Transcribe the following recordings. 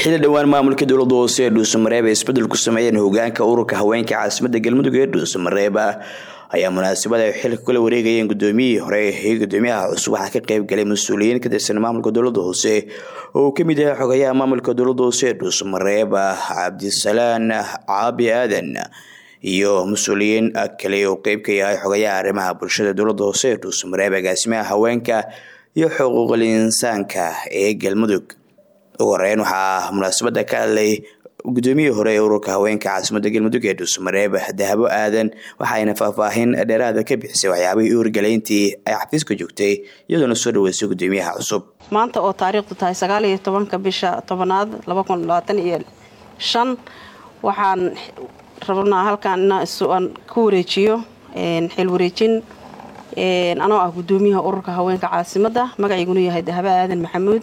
xili dhowaan maamulka dowlada hoose ee dhuusamareeb ay isbedel ku sameeyeen hogaanka ururka haweenka caasimada galmudug ee dhuusamareeb ayaa munaasabad ay xilka kula wareegayeen gudoomiyihii hore iyo gudoomiyaha cusub waxaa ka qeyb galay mas-uuliyiin ka tirsan maamulka dowlada hoose oo uu kamid yahay xogayaha maamulka dowlada hoose ee dhuusamareeb cabdisalaan caabi aadan iyo mas-uuliyiin kale oo qeyb ka yahay xogayaha arrimaha bulshada dowlada hoose ee dhuusamareeb agaasimaha haweenka iyo xuquuqul insaanka ee galmudug ugu horeyn waxaa munaasabada ka hadlay gudoomiyihii hore ee ururka haweenka caasimada galmudug ee dhuusamareeb dahabo aadan waxaayna faahfaahin dheeraada ka bixisay waxyaabihii uurgaleyntii ay xafiiska joogtay iyadoona soo dhaweysay gudoomiyaha cusub maanta oo taariikhdu tahay sagaal iyo tobanka bisha tobanaad laba kun labaatan iyo shan waxaan rabnaa halkaan inaan ku wareejiyo xil wareejin anoo ah gudoomiyaha ururka haweenka caasimada magaciiguna yahay dahabo aadan maxamuud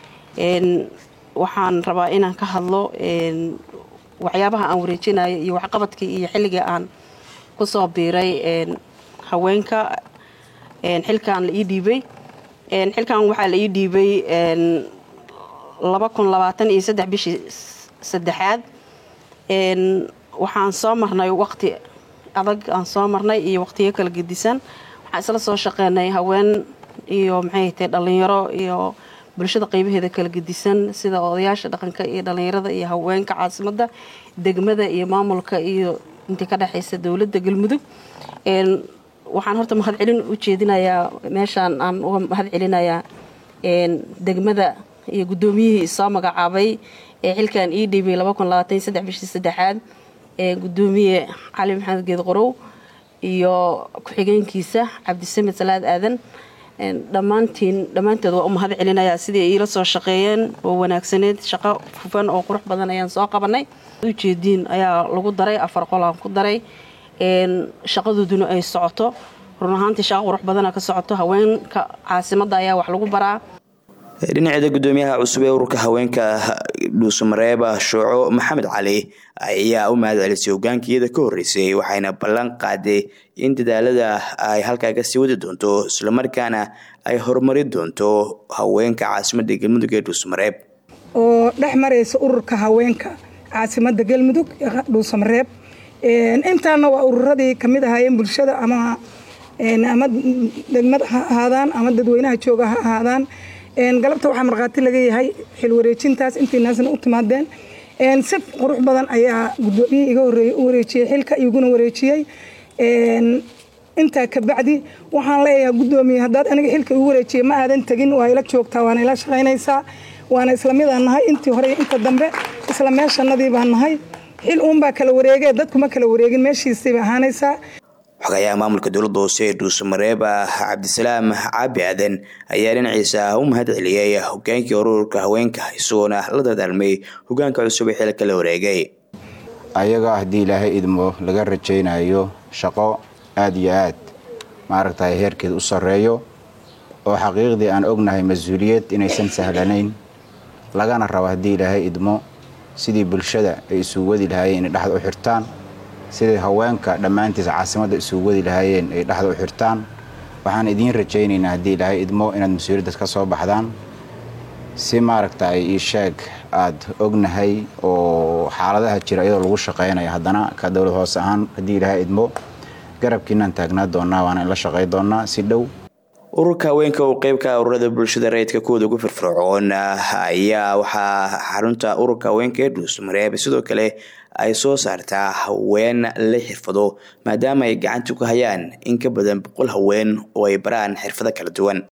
waxaan rabaa inaan ka hadlo waxyaabaha aan wareejinayo iyo waxqabadkii iyo xilligii aan kusoo biiray haweenka xilkan la ii dhiibay xilkan waxaa la ii dhiibay laba kun labaatan iyo saddex bishii saddexaad waxaan soo marnay waqti adag aan soo marnay iyo waqtiyo kala gedisan waxaan isla soo shaqeynay haween iyo maxay tahay dhalinyaro iyo bulshada qeybaheeda kala gedisan sida odayaasha dhaqanka iyo dhalinyarada iyo haweenka caasimada degmada iyo maamulka iyo intii ka dhexeysa dowladda galmudug waxaan horta mahad celin u jeedinayaa meeshaan aan uga mahad celinayaa degmada iyo guddoomiyihii soo magacaabay ee xilkan ii dhiibay laba kun labaatan saddex bishii saddexaad ee gudoomiye cali maxamed geed qorow iyo ku-xigeenkiisa cabdisamed salaad aadan dhammaantiin dhammaanteed waa u mahad celinayaa sidii ay iila soo shaqeeyeen oo wanaagsaneed shaqo hufan oo qurux badan ayaan soo qabanay ujeediin ayaa lagu daray afar qolaan ku daray shaqadooduna ay socoto run ahaantii shaqo qurux badana ka socoto haweenka caasimada ayaa wax lagu baraa dhinaceeda gudoomiyaha cusub ee ururka haweenka dhuusamareeb shooco maxamed cali ayaa u mahad celisay hogaanka iyada ka horeysay waxayna ballan qaaday in dadaalada ay halkaa kasii wadi doonto islamarkaana ay horumari doonto haweenka caasimada galmudug ee dhuusamareeb oo dhex maraysa ururka haweenka caasimada galmudug dhuusamareeb intaana waa ururadii kamid ahaayeen bulshada ama ama degmad ha ahaadaan ama dadweynaha jooga ha ahaadaan galabta waxaa markhaati laga yahay xil wareejintaas intiinaasna u timaadeen si qurux badan ayaa gudoomiyihii iga horeeyey u wareejiyey xilka iguna wareejiyey intaa kabacdi waxaan leeyahay gudoomiye haddaad aniga xilka igu wareejiyey ma aadan tegin waa ila joogtaa waana ila shaqaynaysaa waana isla midaan nahay intii hore inta dambe isla meeshanadii baan nahay xil uunbaa kala wareegee dadkuma kala wareegin meeshiisiibay ahaanaysaa xogayaha maamulka dowlada hoose ee dhuusamareeb cabdisalaam caabi aadan ayaa dhinaciisa u mahad celiyey hogaankii ururka haweenka isagoona la dadaalmay hogaanka cusub ee xilka la wareegay ayaga haddii ilaahay idmo laga rajaynayo shaqo aada iyo aad maaragtay heerkeed u sarreeyo oo xaqiiqdii aan ognahay mas-uuliyad inaysan sahlanayn lagana rabo haddii ilaahay idmo sidii bulshada ay isugu wadi lahaayeen inay dhexda u xirtaan sidai haweenka dhammaantiis caasimadda isugu wadi lahaayeen ay dhexda u xirtaan waxaan idiin rajaynaynaa haddii ilaahay idmo inaad mas-uuliyaddaas ka soo baxdaan si maaragtay ii sheeg aad ognahay oo xaaladaha jira iyadoo lagu shaqaynaya haddana ka dowlad hoose ahaan haddii ilaahay idmo garabkiinaan taagnaa doonaa waana in la shaqay doonaa si dhow ururka haweenka oo qeybka ururada bulshada rayidka kuwooda ugu firfircoon ayaa waxaa xarunta ururka haweenka ee dhuusamareeb sidoo kale ay soo saartaa haween la xirfado maadaama ay gacanta ku hayaan in ka badan boqol haween oo ay baraan xirfado kala duwan